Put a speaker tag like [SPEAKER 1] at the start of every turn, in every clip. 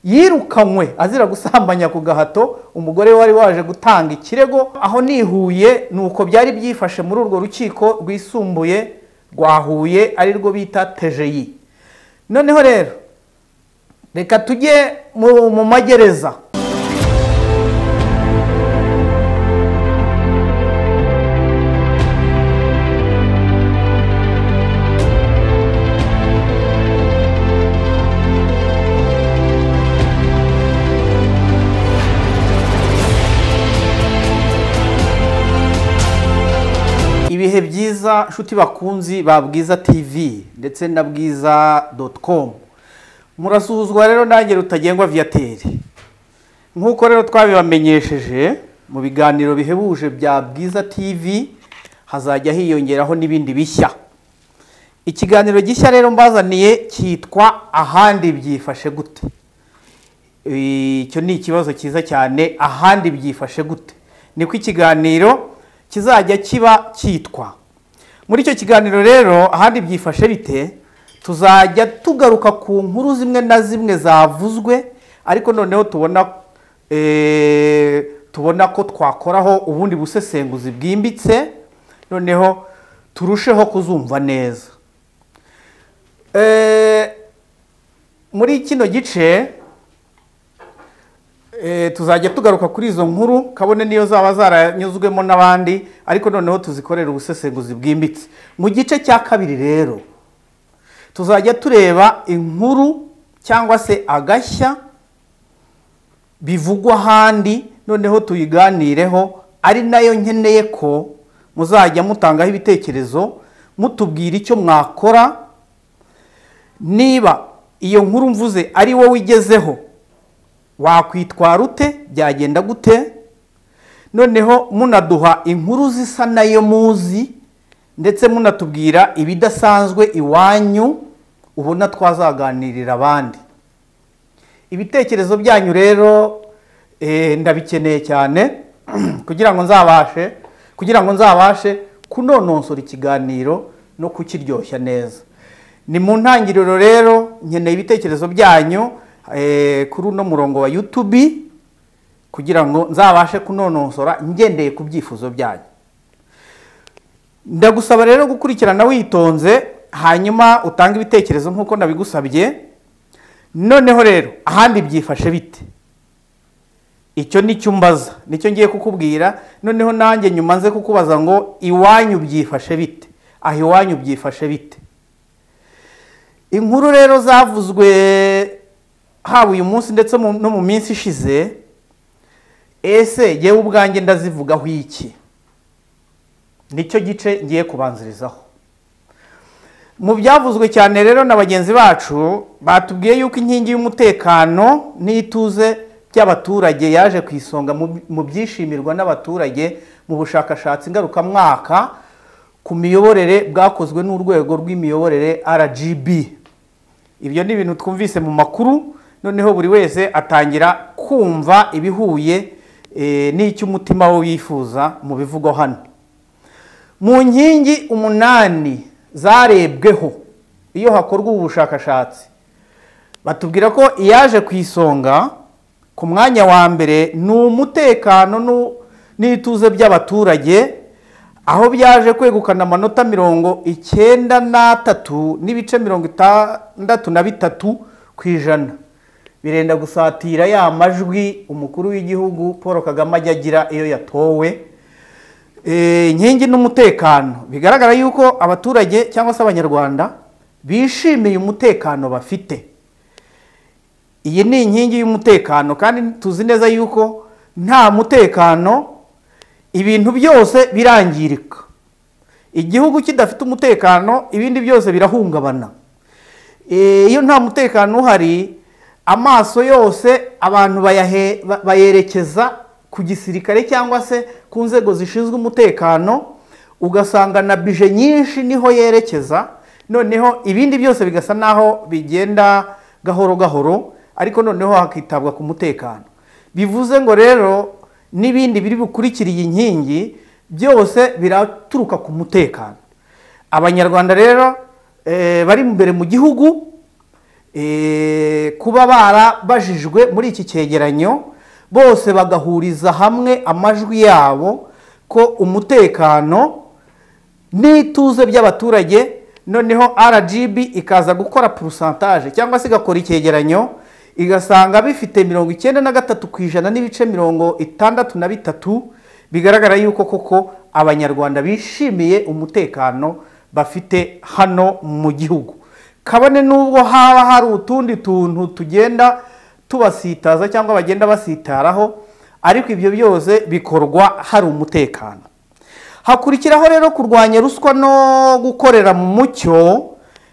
[SPEAKER 1] yirukanywe azira gusambanya ku gahato umugore wari waje gutanga ikirego aho nihuye ni uko byari byifashe muri urwo rukiko rwisumbuye rwa huye ari rwo bita tejeyi noneho rero reka tujye mu magereza ibihe byiza nshuti bakunzi ba bwiza tv ndetse na bwiza doti komu murasuhuzwa rero nange rutagengwa viyateri nk'uko rero twabibamenyesheje mu biganiro bihebuje bya bwiza tv hazajya hiyongeraho n'ibindi bishya ikiganiro gishya rero mbazaniye cyitwa ahandi byifashe gute icyo ni ikibazo cyiza cyane ahandi byifashe gute niko ikiganiro kizajya kiba cyitwa muri icyo kiganiro rero ahandi byifashe bite tuzajya tugaruka ku nkuru zimwe na zimwe zavuzwe ariko noneho tubona tubona ko twakoraho ubundi busesenguzi bwimbitse noneho turusheho kuzumva neza muri kino gice tuzajya tugaruka kuri izo nkuru kabone niyo zaba zaranyuzwemo n'abandi ariko noneho tuzikorera ubusesenguzi bwimbitse mu gice cya kabiri rero tuzajya tureba inkuru cyangwa se agashya bivugwa ahandi noneho tuyiganireho ari nayo nkeneye ko muzajya mutangaho ibitekerezo mutubwira icyo mwakora niba iyo nkuru mvuze ari wowe ugezeho wakwitwara ute byagenda gute noneho munaduha inkuru zisa nayo muzi ndetse munatubwira ibidasanzwe iwanyu ubona twazaganirira abandi ibitekerezo byanyu rero ndabikeneye cyane kugira ngo nzabashe kugira ngo nzabashe kunononsora ikiganiro no kukiryoshya neza ni mu ntangiriro rero nkeneye ibitekerezo byanyu kuri uno murongo wa yutubi kugira ngo nzabashe kunonosora ngendeye ku byifuzo byanyu ndagusaba rero gukurikirana witonze hanyuma utange ibitekerezo nk'uko nabigusabye noneho rero ahandi byifashe bite icyo ni cyo mbaza nicyo ngiye kukubwira noneho nanjye nyuma nze kukubaza ngo iwanyu byifashe bite aho iwanyu byifashe bite inkuru rero zavuzwe haba uyu munsi ndetse no mu minsi ishize ese yewe ubwanjye ndazivugaho iki nicyo gice ngiye kubanzirizaho mu byavuzwe cyane rero na bagenzi bacu batubwiye yuko inkingi y'umutekano n'ituze by'abaturage yaje ku isonga mu byishimirwa n'abaturage mu bushakashatsi ngarukamwaka ku miyoborere bwakozwe n'urwego rw'imiyoborere rgb ibyo ni ibintu twumvise mu makuru noneho buri wese atangira kumva ibihuye n'icyo umutima we wifuza mu bivugwa hano mu nkingi umunani zarebweho iyo hakorwa ubu bushakashatsi batubwira ko iyaje ku isonga ku mwanya wa mbere ni umutekano n'ituze by'abaturage aho byaje kwegukana amanota mirongo icyenda n'atatu n'ibice mirongo itandatu na bitatu ku ijana birenda gusatira ya majwi umukuru w'igihugu paul kagame ajya agira iyo yatowe inkingi n'umutekano bigaragara yuko abaturage cyangwa se abanyarwanda bishimiye umutekano bafite iyi ni inkingi y'umutekano kandi tuzi neza yuko nta mutekano ibintu byose birangirika igihugu kidafite umutekano ibindi byose birahungabana iyo nta mutekano uhari amaso yose abantu bayerekeza ku gisirikare cyangwa se ku nzego zishinzwe umutekano ugasanga na bije nyinshi niho yerekeza noneho ibindi byose bigasa n'aho bigenda gahoro gahoro ariko noneho hakitabwa ku mutekano bivuze ngo rero n'ibindi biri bukurikira iyi nkingi byose biraturuka ku mutekano abanyarwanda rero bari imbere mu gihugu eh, kuba barabajijwe muri iki cyegeranyo bose bagahuriza hamwe amajwi yabo ko umutekano n'ituze by'abaturage noneho rgb ikaza gukora purusantaje cyangwa se igakora icyegeranyo igasanga bifite mirongo icyenda na gatatu ku ijana n'ibice mirongo itandatu na bitatu bigaragara yuko koko abanyarwanda bishimiye umutekano bafite hano mu gihugu kabone n'ubwo haba hari utundi tuntu tugenda tubasitaza cyangwa bagenda basitaraho ariko ibyo byose bikorwa hari umutekano hakurikiraho rero kurwanya ruswa no gukorera mu mucyo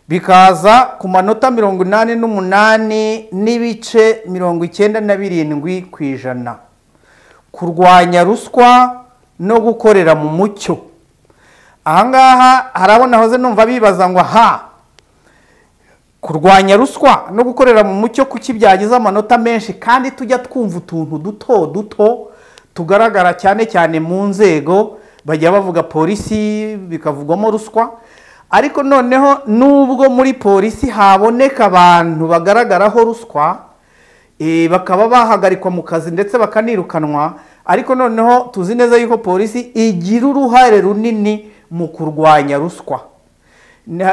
[SPEAKER 1] bikaza ku manota mirongo inani n'umunani n'ibice mirongo icyenda na birindwi ku ijana kurwanya ruswa no gukorera mu mucyo ahangaha harabona hoze numva bibaza ngo ha kurwanya ruswa no gukorera mu mucyo kuki byagize amanota menshi kandi tujya twumva utuntu duto duto tugaragara cyane cyane mu nzego bajya bavuga polisi bikavugwamo ruswa ariko noneho nubwo muri polisi haboneka abantu bagaragaraho ruswa bakaba bahagarikwa mu kazi ndetse bakanirukanwa ariko noneho tuzi neza yuko polisi igira uruhare runini mu kurwanya ruswa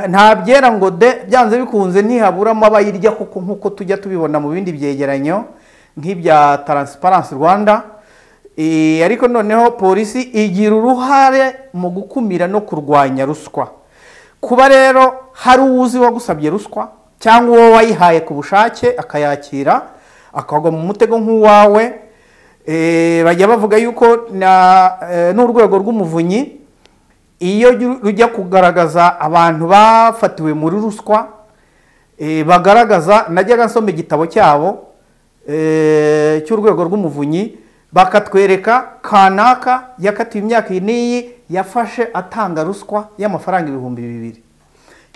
[SPEAKER 1] nta byera ngo de byanze bikunze ntihaburamo abayirya kuko nk'uko tujya tubibona mu bindi byegeranyo nk'ibya taransiparansi rwanda ariko noneho polisi igira uruhare mu gukumira no kurwanya ruswa kuba rero hari uwuzi wagusabye ruswa cyangwa uwo wayihaye ku bushake akayakira akagwa mu mutego nk'uwawe bajya bavuga yuko n'urwego rw'umuvunyi iyo rujya kugaragaza abantu bafatiwe muri ruswa bagaragaza najyaga nsoma igitabo cyabo cy'urwego rw'umuvunyi bakatwereka kanaka yakatiwe imyaka iyi n'iyi yafashe atanga ruswa y'amafaranga ibihumbi bibiri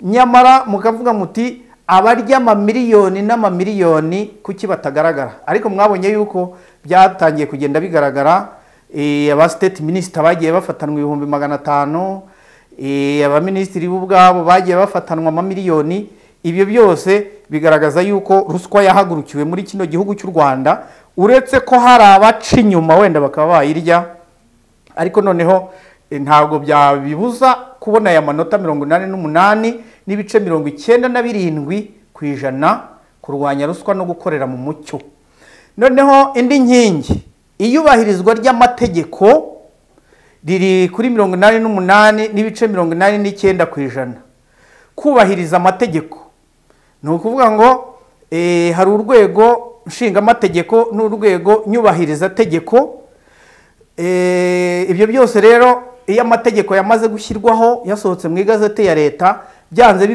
[SPEAKER 1] nyamara mukavuga muti abarya amamiliyoni n'amamiliyoni kuki batagaragara ariko mwabonye yuko byatangiye kugenda bigaragara aba siteti minisita bagiye bafatanwa ibihumbi magana atanu abaminisitiri bo ubwabo bagiye bafatanwa amamiliyoni ibyo byose bigaragaza yuko ruswa yahagurukiwe muri kino gihugu cy'u rwanda uretse ko hari abaca inyuma wenda bakaba bayirya ariko noneho ntabwo byabibuza kubona aya manota mirongo inani n'umunani n'ibice mirongo icyenda na birindwi ku ijana kurwanya ruswa no gukorera mu mucyo noneho indi nkingi iyubahirizwa ry'amategeko riri kuri mirongo inani n'umunani n'ibice mirongo inani n'icyenda ku ijana kubahiriza amategeko ni ukuvuga ngo hari urwego nshingamategeko n'urwego nyubahiriza tegeko ibyo byose rero iyo amategeko yamaze gushyirwaho yasohotse mu igazeti ya leta byanze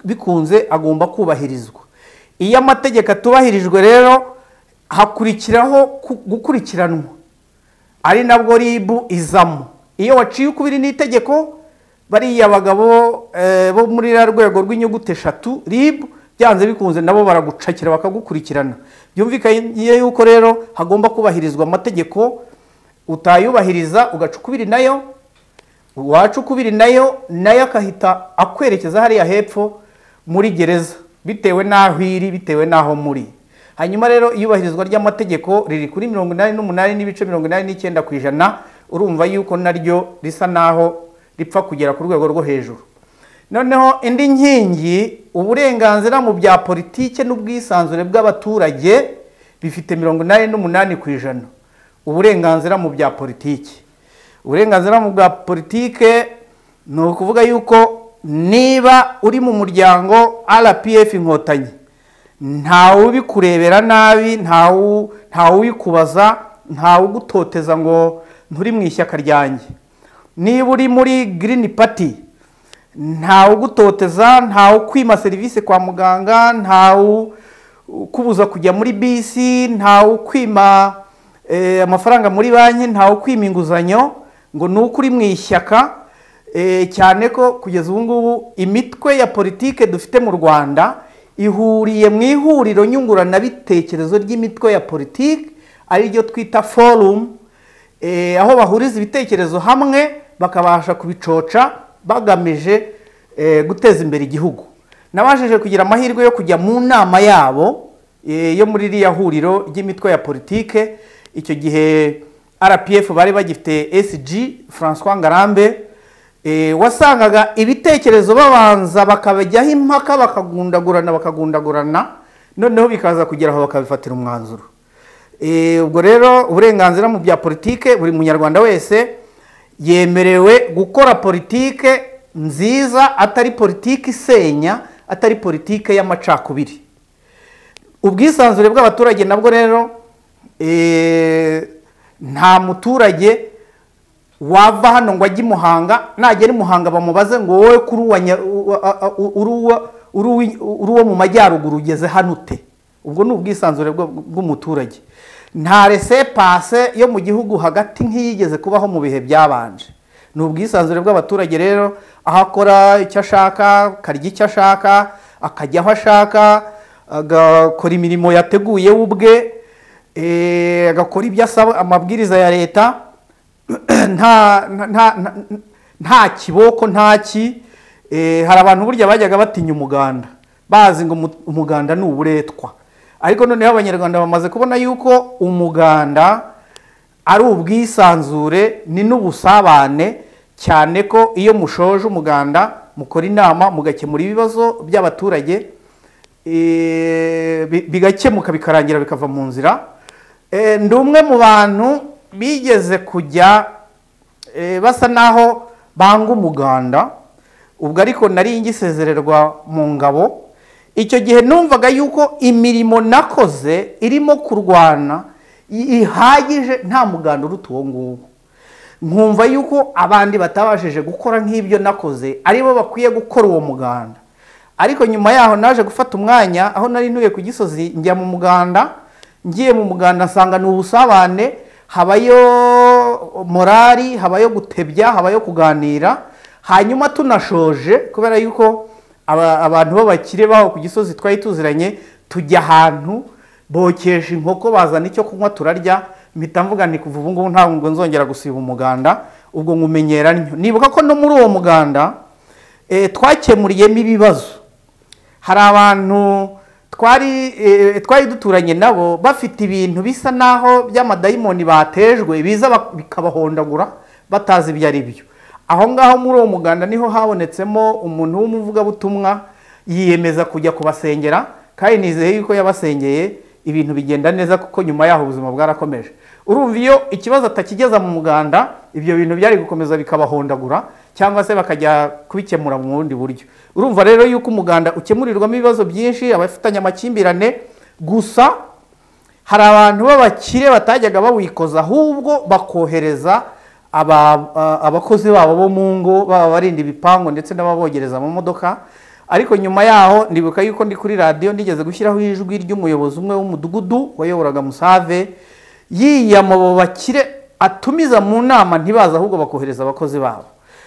[SPEAKER 1] bikunze agomba kubahirizwa iyo amategeko atubahirijwe rero hakurikiraho gukurikiranwa ari nabwo ribu izamo iyo waciye ukubiri n'itegeko bariya bagabo bo muri iriya rwego rw'inyuguti eshatu ribu byanze bikunze nabo baragucakira bakagukurikirana byumvikanye yuko rero hagomba kubahirizwa amategeko utayubahiriza ugaca ukubiri nayo waca ukubiri nayo nayo akahita akwerekeza hariya hepfo muri gereza bitewe n'aho iri bitewe n'aho muri hanyuma rero iyubahirizwa ry'amategeko riri kuri mirongo inani n'umunani n'ibice mirongo inani n'icyenda ku ijana urumva yuko naryo risa n'aho ripfa kugera ku rwego rwo hejuru noneho indi nkingi uburenganzira mu bya politike n'ubwisanzure bw'abaturage bifite mirongo inani n'umunani ku ijana uburenganzira mu bya politiki uburenganzira mu bwa politike ni ukuvuga yuko niba uri mu muryango rpf inkotanyi ntawe ubikurebera nabi ntawe ubikubaza ntawe ugutoteza ngo nturi mu ishyaka ryanjye niba uri muri green party ntawe ugutoteza ntawe ukwima serivisi kwa muganga ntawe ukubuza kujya muri bisi ntawe ukwima amafaranga muri banki ntawe ukwima inguzanyo ngo ni uko uri mu ishyaka cyane ko kugeza ubu ngubu imitwe ya politike dufite mu rwanda ihuriye mu ihuriro nyunguranabitekerezo ry'imitwe ya politiki ariryo twita forumu aho bahuriza ibitekerezo hamwe bakabasha kubicoca bagamije guteza imbere igihugu nabashije kugira amahirwe yo kujya mu nama yabo eh, yo muri ririya huriro ry'imitwe ya politike icyo gihe rpf bari bagifite sg francois ngarambe eh, wasangaga ibitekerezo babanza bakabajyaho impaka bakagundagurana bakagundagurana noneho bikaza kugera aho bakabifatira umwanzuro Eh, ubwo rero uburenganzira mu bya politike buri munyarwanda wese yemerewe gukora politike nziza atari politike isenya atari politike y'amacakubiri ubwisanzure bw'abaturage nabwo rero eh, nta muturage wava hano ngo ajye i muhanga nagera i muhanga bamubaze ngo wowe kuri uwa nya- uwa- a- a- uri uwa- uri uwi- uri uwo mu majyaruguru ugeze hano ute ubwo ni ubwisanzure bwa- bw'umuturage nta rese pase yo mu gihugu hagati nk'iyigeze kubaho mu bihe byabanje ni ubwisanzure bw'abaturage rero aho akora icyo ashaka akarya icyo ashaka akajya aho ashaka agakora imirimo yateguye we ubwe eh, agakora ibyo asaba amabwiriza ya leta nta nta- nta- nta- nta kiboko nta ki Eh, hari abantu burya bajyaga batinya umuganda bazi ngo umu- umuganda ni uburetwa ariko noneho abanyarwanda bamaze kubona yuko umuganda ari ubwisanzure ni n'ubusabane cyane ko iyo mushoje umuganda mukora inama mugakemura ibibazo by'abaturage eh, bi- bigakemuka bikarangira bikava mu nzira Eh, ndi umwe mu bantu bigeze kujya eh, basa naho banga umuganda ubwo ariko nari ngisezererwa mu ngabo icyo gihe numvaga yuko imirimo nakoze irimo kurwana i- ihagije nta muganda uruta uwo nguwo nkumva yuko abandi batabashije gukora nk'ibyo nakoze aribo bakwiye gukora uwo muganda ariko nyuma yaho naje gufata umwanya aho nari ntuye ku gisozi njya mu muganda ngiye mu muganda nsanga ni ubusabane habayo morali habayo gutebya habayo kuganira hanyuma tunashoje kubera yuko aba- abantu b'abakire baho ku gisozi twari tuziranye tujya ahantu bokesha inkoko bazana icyo kunywa turarya mpita mvuga nti kuva ubu ngubu ntabwo nzongera gusiba umuganda ubwo nkumenyera ntyo nibuka ko no muri uwo muganda eh, twakemuriyemo ibibazo hari abantu twari eh, twari duturanye nabo bafite ibintu bisa naho by'amadayimoni batejwe biza bak- bikabahondagura batazi ibyo ari byo aho ngaho muri uwo muganda niho habonetsemo umuntu w'umuvugabutumwa yiyemeza kujya kubasengera kandi nizeye yuko yabasengeye ibintu bigenda neza kuko nyuma yaho ubuzima bwarakomeje urumva iyo ikibazo atakigeza mu muganda ibyo bintu byari gukomeza bikabahondagura cyangwa se bakajya kubikemura mu bundi buryo urumva rero yuko umuganda ukemurirwamo ibibazo byinshi abafitanye amakimbirane gusa hari abantu b'abakire batajyaga bawikoza ahubwo bakohereza aba- a- abakozi babo bo mu ngo baba barinda ibipangu ndetse n'ababogereza amamodoka ariko nyuma yaho ndibuka yuko ndi kuri radiyo nigeze gushyiraho ijwi ry'umuyobozi umwe w'umudugudu wayoboraga musave yiyama abo bakire atumiza mu nama ntibaze ahubwo bakohereza abakozi babo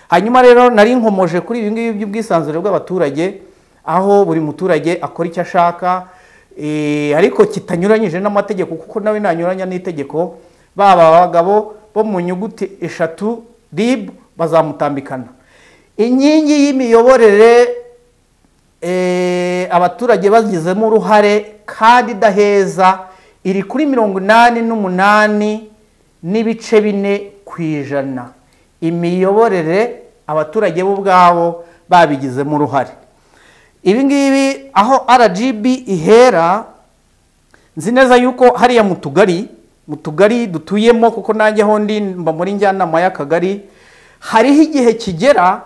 [SPEAKER 1] hanyuma rero nari nkomoje kuri ibi ngibi by'ubwisanzure bw'abaturage aho buri muturage akora icyo ashaka eh, ariko kitanyuranyije n'amategeko kuko nawe nanyuranya n'itegeko baba abagabo bo mu nyuguti eshatu rib bazamutambikana inkingi y'imiyoborere eh, abaturage bagizemo uruhare kandi idaheza iri kuri mirongo inani n'umunani n'ibice bine ku ijana imiyoborere abaturage bo ubwabo babigizemo uruhare ibi ngibi aho rgb ihera nzi neza yuko hariya mu tugari mu tugari dutuyemo kuko nanjye aho ndi mba muri njyanama y'akagari hariho igihe kigera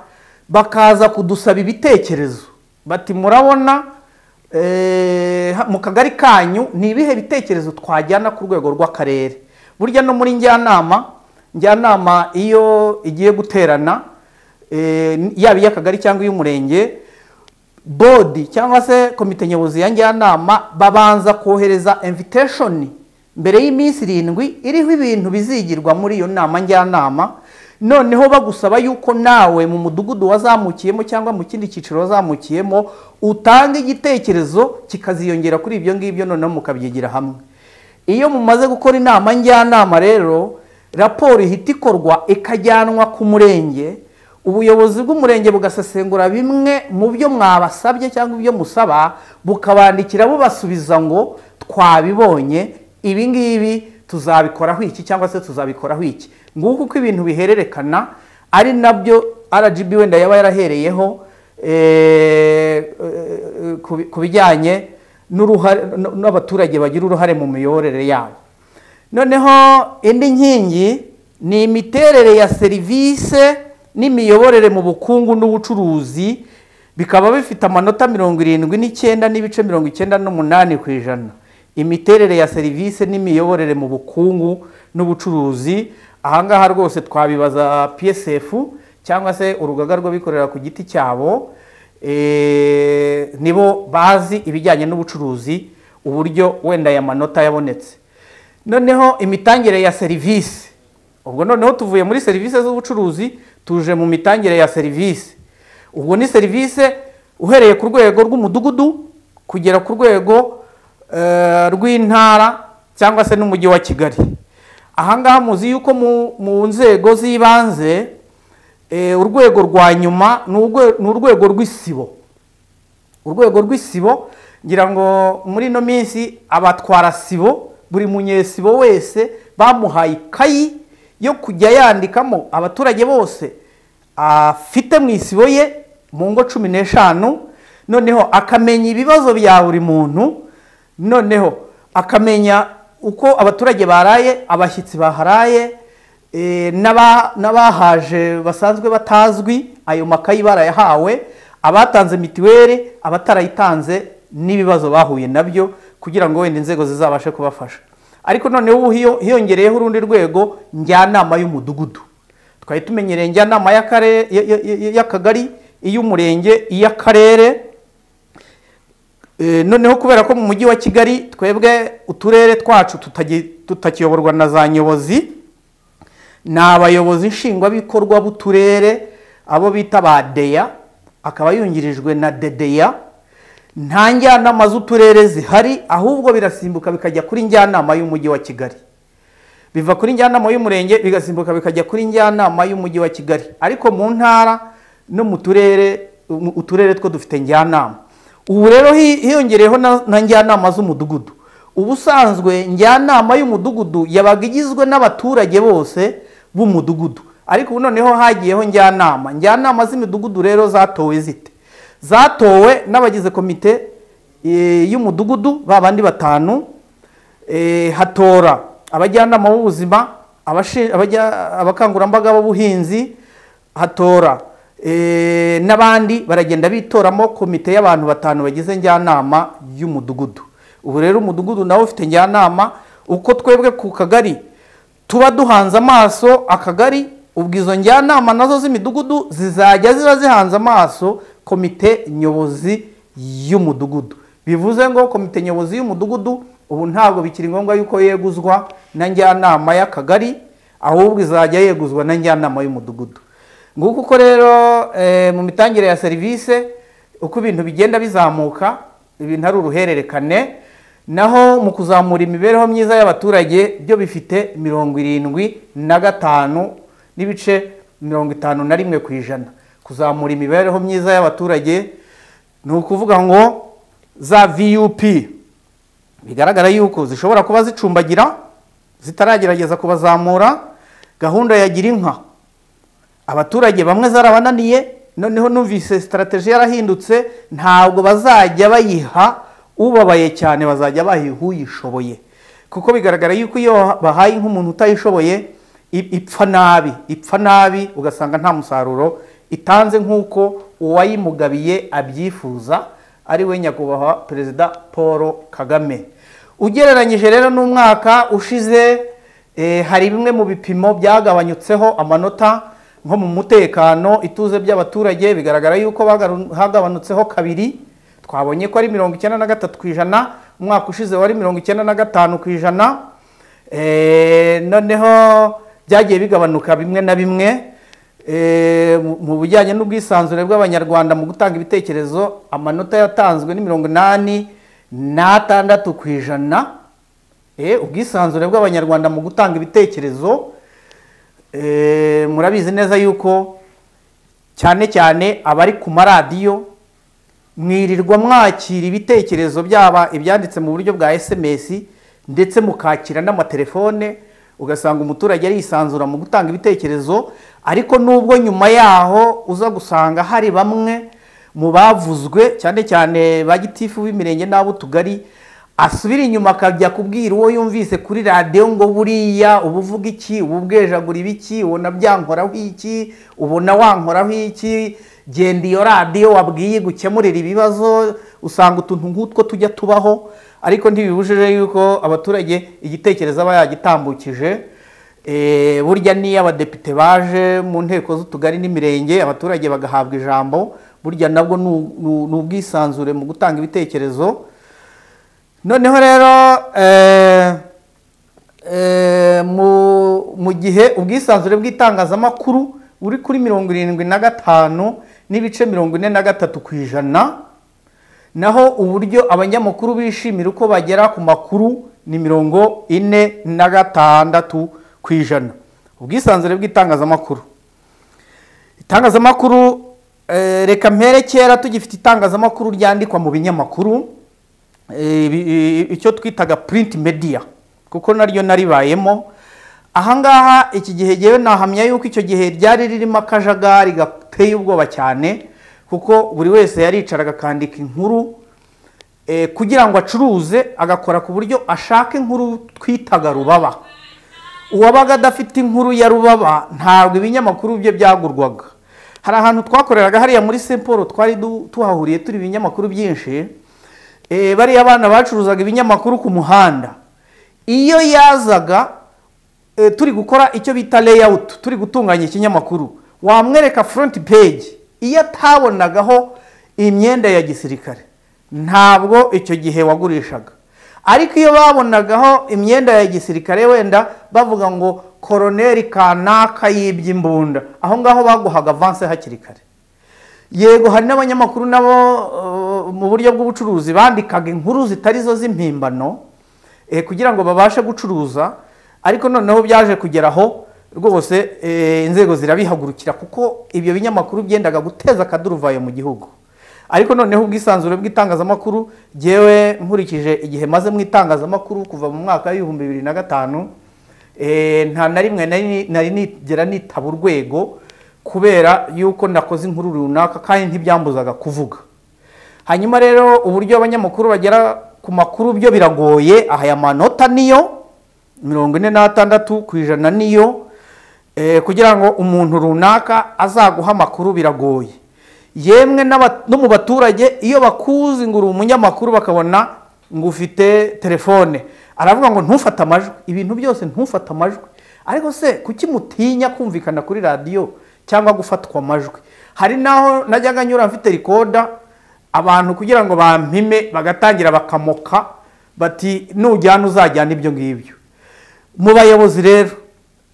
[SPEAKER 1] bakaza kudusaba ibitekerezo bati murabona eh, ha- mu kagari kanyu ni ibihe bitekerezo twajyana ku rwego rw'akarere burya no muri njyanama njyanama iyo igiye guterana eh, yaba iy'akagari cyangwa iy'umurenge bodi cyangwa se komite nyobozi ya njyanama babanza kohereza invitation mbere y'iminsi irindwi iriho ibintu bizigirwa muri iyo nama njyanama noneho bagusaba yuko nawe mu mudugudu wazamukiyemo cyangwa mu kindi cyiciro wazamukiyemo utanga igitekerezo kikaziyongera kuri ibyo ngibyo noneho mukabyigira hamwe iyo mumaze gukora inama njyanama rero raporo ihita ikorwa ikajyanwa ku murenge ubuyobozi bw'umurenge bugasesengura bimwe mu byo mwabasabye cyangwa ibyo musaba bukabandikira bubasubiza ngo twabibonye ibi ngibi tuzabikoraho iki cyangwa se tuzabikoraho iki nguko uko ibintu bihererekana ari nabyo rgb wenda yaba yarahereyeho eh, eh, ku- ku bijyanye n'uruhare- n- n'abaturage bagira uruhare mu miyoborere yabo noneho indi nkingi ni imiterere ya serivisi n'imiyoborere mu bukungu n'ubucuruzi bikaba bifite amanota mirongo irindwi n'icyenda n'ibice mirongo icyenda n'umunani ku ijana imiterere ya serivisi n'imiyoborere mu bukungu n'ubucuruzi ahangaha rwose twabibaza psf cyangwa se urugaga rw'abikorera ku giti cyabo eh, nibo bazi ibijyanye n'ubucuruzi uburyo wenda aya manota yabonetse noneho imitangire ya serivisi ubwo noneho tuvuye muri serivisi z'ubucuruzi tuje mu mitangire ya serivisi ubwo ni serivisi uhereye ku rwego rw'umudugudu kugera ku rwego eh, rw'intara cyangwa se n'umujyi wa kigali ahangaha muzi yuko mu- mu nzego z'ibanze eh, urwego rwa nyuma ni urwe- ni urwego rw'isibo urwego rw'isibo ngira ngo muri ino minsi abatwara sibo buri munyesibo wese bamuhaye ikayi yo kujya yandikamo abaturage bose afite mu isibo ye mu ngo cumi n'eshanu noneho akamenya ibibazo bya buri muntu noneho akamenya uko abaturage baraye abashyitsi baharaye Eh, n'aba- n'abahaje basanzwe batazwi ayo makayi barayahawe abatanze mitiweli abatarayitanze n'ibibazo bahuye nabyo kugira ngo wenda inzego zizabashe kubafasha ariko noneho ubu hiyo- hiyongereyeho urundi rwego njyanama y'umudugudu twari tumenyereye njyanama y'akare- y- y- y- y'akagari iy'umurenge iy'akarere Eh, noneho kubera ko mu mujyi wa kigali twebwe uturere twacu tutagi- tutakiyoborwa na za nyobozi ni abayobozi nshingwabikorwa b'uturere abo bita ba deya akaba yungirijwe na dedeya nta njyanama z'uturere zihari ahubwo birasimbuka bikajya kuri njyanama y'umujyi wa kigali biva kuri njyanama y'umurenge bigasimbuka bikajya kuri njyanama y'umujyi wa kigali ariko mu ntara no mu turere mu- uturere two dufite njyanama ubu rero hi- hiyongereyeho na, na njyanama z'umudugudu ubusanzwe njyanama y'umudugudu yabaga igizwe n'abaturage bose b'umudugudu ariko ubu noneho hagiyeho njyanama njyanama z'imidugudu rero zatowe zite zatowe n'abagize komite eh, y'umudugudu babandi batanu Eh, hatora abajyanama b'ubuzima abashi- abajya- abakangurambaga b'ubuhinzi hatora eh, n'abandi baragenda bitoramo komite y'abantu batanu bagize njyanama y'umudugudu ubu rero umudugudu nawe ufite njyanama uko twebwe ku kagari tuba duhanze amaso akagari ubwo izo njyanama nazo z'imidugudu zizajya ziba zihanze amaso komite nyobozi y'umudugudu bivuze ngo komite nyobozi y'umudugudu ubu ntabwo bikiri ngombwa yuko yeguzwa na njyanama y'akagari ahubwo izajya yeguzwa na njyanama y'umudugudu nguko uko rero eh, mu mitangire ya serivisi uko ibintu bigenda bizamuka ibintu ari uruhererekane naho mu kuzamura imibereho myiza y'abaturage byo bifite mirongo irindwi na gatanu n'ibice mirongo itanu na rimwe ku ijana kuzamura imibereho myiza y'abaturage ni ukuvuga ngo za vup bigaragara yuko zishobora kuba zicumbagira zitaragerageza kubazamura gahunda ya gira inka abaturage bamwe zarabananiye noneho numvise sitarateji yarahindutse ntabwo bazajya bayiha ubabaye cyane bazajya bayiha uyishoboye kuko bigaragara yuko iyo bahaye nk'umuntu utayishoboye i- ipfa nabi ipfa nabi ugasanga nta musaruro itanze nk'uko uwayimugabiye abyifuza ari we nyakubahwa perezida paul kagame ugereranyije rero n'umwaka ushize Eh, hari bimwe mu bipimo byagabanyutseho amanota nko mu mutekano ituze by'abaturage bigaragara yuko bagaru- hagabanutseho kabiri twabonye ko ari mirongo icyenda na gatatu ku ijana umwaka ushize wari mirongo icyenda na gatanu ku ijana Eh, noneho byagiye bigabanuka bimwe na bimwe Eh, mu- mu bijyanye n'ubwisanzure bw'abanyarwanda mu gutanga ibitekerezo amanota yatanzwe ni mirongo inani n'atandatu ku ijana Eh, ubwisanzure bw'abanyarwanda mu gutanga ibitekerezo eh, murabizi neza yuko cyane cyane abari ku maradiyo mwirirwa mwakira ibitekerezo byaba ibyanditse mu buryo bwa sms ndetse mukakira n'amatelefone ugasanga umuturage arisanzura mu gutanga ibitekerezo ariko nubwo nyuma yaho uza gusanga hari bamwe mu bavuzwe cyane cyane ba gitifu b'imirenge n'ab'utugari asubira inyuma akajya kubwira uwo yumvise kuri radiyo ngo buriya uba uvuga iki uba ubwejagura ibiki ubona byankoraho iki ubona wankoraho iki genda iyo radiyo wabwiye gukemurira ibibazo usanga utuntu nk'utwo tujya tubaho ariko ntibibujije yuko abaturage igitekerezo aba yagitambukije Eh, burya n'iyo abadepite baje mu nteko z'utugari n'imirenge abaturage bagahabwa ijambo burya nabwo ni u- ni ni ubwisanzure mu gutanga ibitekerezo noneho rero eh, eh, mu- mu gihe ubwisanzure bw'itangazamakuru buri kuri mirongo irindwi na gatanu n'ibice mirongo ine na gatatu ku ijana naho uburyo abanyamakuru bishimira uko bagera ku makuru ni mirongo ine na gatandatu ku ijana ubwisanzure bw'itangazamakuru itangazamakuru eh, reka mpere kera tugifite itangazamakuru ryandikwa mu binyamakuru eh, ibi- i- icyo twitaga print media kuko naryo naribayemo ahangaha iki gihe ngewe nahamya yuko icyo gihe ryari ririmo akajagari gateye ubwoba cyane kuko buri wese yaricaraga akandika inkuru eh, kugira ngo acuruze agakora ku buryo ashaka inkuru twitaga rubaba uwabaga adafite inkuru ya rubaba ntabwo ibinyamakuru bye byagurwaga hari ahantu twakoreraga hariya muri Saint Paul twari du- tuhahuriye turi ibinyamakuru byinshi Eh, bariya abana bacuruzaga ibinyamakuru ku muhanda iyo yazaga eh, turi gukora icyo bita layout turi gutunganya ikinyamakuru wamwereka front page iyo atabonagaho imyenda ya gisirikare ntabwo icyo gihe wagurishaga ariko iyo babonagaho imyenda ya gisirikare wenda bavuga ngo koroneri kanaka yibye imbunda aho ngaho baguhaga avance hakiri kare yego hari n'abanyamakuru nabo eh, mu buryo bw'ubucuruzi bandikaga inkuru zitari zo z'impimbano eh, kugira ngo babashe gucuruza ariko noneho byaje kugera aho rwose eh, inzego zirabihagurukira kuko ibyo binyamakuru byendaga guteza akaduruvayo mu gihugu ariko noneho ubwisanzure bw'itangazamakuru jyewe nkurikije igihe maze mu itangazamakuru kuva mu mwaka w'ibihumbi bibiri na gatanu eh, nta na rimwe nari- nari nigera nitaba urwego kubera yuko nakoze inkuru runaka kandi ntibyambuzaga kuvuga hanyuma rero uburyo abanyamakuru bagera ku makuru byo biragoye aha aya manota niyo mirongo ine n'atandatu ku ijana niyo eh, kugira ngo umuntu runaka azaguha amakuru biragoye yemwe n'aba- no mu baturage iyo bakuzi ngo uri umunyamakuru bakabona ngo ufite telefone aravuga ngo ntufate amajwi ibintu byose ntufate amajwi ariko se kuki mutinya kumvikana kuri radiyo cyangwa gufatwa amajwi hari n'aho najyaga nyura mfite rikoda abantu kugira ngo bampime bagatangira bakamoka bati nujyana uzajyana ibyo ngibyo mu bayobozi rero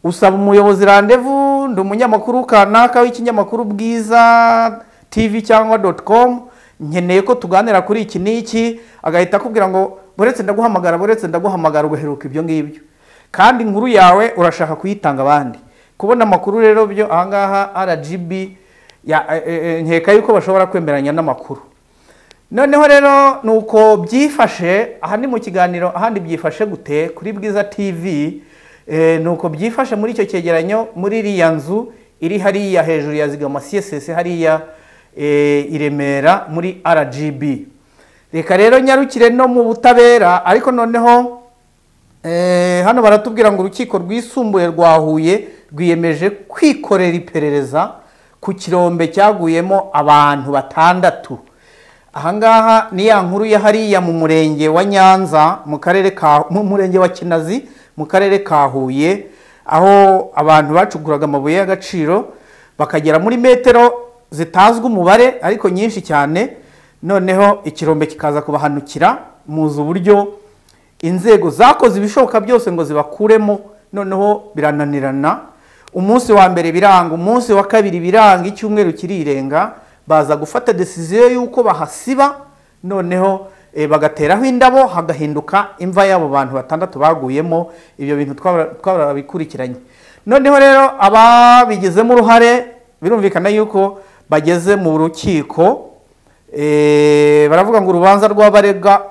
[SPEAKER 1] usaba umuyobozi randevu ndi umunyamakuru kanaka w'ikinyamakuru bwiza tv cyangwa doti komu nkeneye ko tuganira kuri iki n'iki agahita akubwira ngo buretse ndaguhamagara buretse ndaguhamagara ugaheruka ibyo ngibyo kandi inkuru yawe urashaka kuyitanga abandi kubona amakuru rero byo ahangaha rgb ya- eh, eh, nkeka yuko bashobora kwemeranya n'amakuru noneho rero ni uko byifashe aha ni mu kiganiro ahandi byifashe gute kuri bwiza tv eh, ni uko byifashe muri icyo cyegeranyo muri iriya nzu iri hariya hejuru ya zigama css hariya eh, i remera muri rgb reka rero nyarukire no mu butabera ariko noneho Eh, hano baratubwira ngo urukiko rwisumbuye rwa huye rwiyemeje kwikorera iperereza ku kirombe cyaguyemo abantu batandatu ahangaha ni ya nkuru ya hariya mu murenge wa nyanza mu karere ka mu murenge wa kinazi mu karere ka huye aho abantu bacukuraga amabuye y'agaciro bakagera muri metero zitazwi umubare ariko nyinshi cyane noneho ikirombe kikaza kubahanukira muzi uburyo inzego zakoze ibishoboka byose ngo zibakuremo noneho birananirana umunsi wa mbere biranga umunsi wa kabiri biranga icyumweru kirirenga baza gufata desiziyo y'uko bahasiba noneho eh, bagateraho indabo hagahinduka imva y'abo bantu batandatu baguyemo ibyo bintu twaba- twarabikurikiranye noneho rero ababigizemo uruhare birumvikana yuko bageze mu rukiko eh, baravuga ngo urubanza rw'abarega-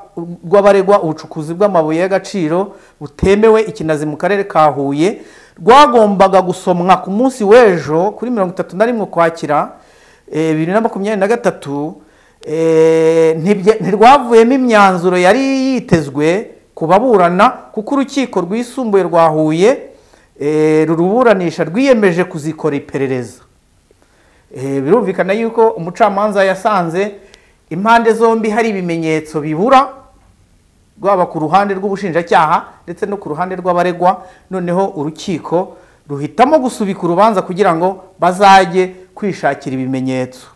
[SPEAKER 1] rw'abaregwa ubucukuzi bw'amabuye y'agaciro butemewe ikinazi mu karere ka huye rwagombaga gusomwa ku munsi w'ejo kuri mirongo itatu na rimwe ukwakira eh, bibiri na makumyabiri na gatatu eh, ntibye- ntirwavuyemo imyanzuro yari yitezwe ku baburana kuko urukiko rwisumbuye rwa huye eh, ruruburanisha rwiyemeje kuzikora iperereza Eh, birumvikana yuko umucamanza yasanze impande zombi hari ibimenyetso bibura rwaba ku ruhande rw'ubushinjacyaha ndetse no ku ruhande rw'abaregwa noneho urukiko ruhitamo gusubika urubanza kugira ngo bazajye kwishakira ibimenyetso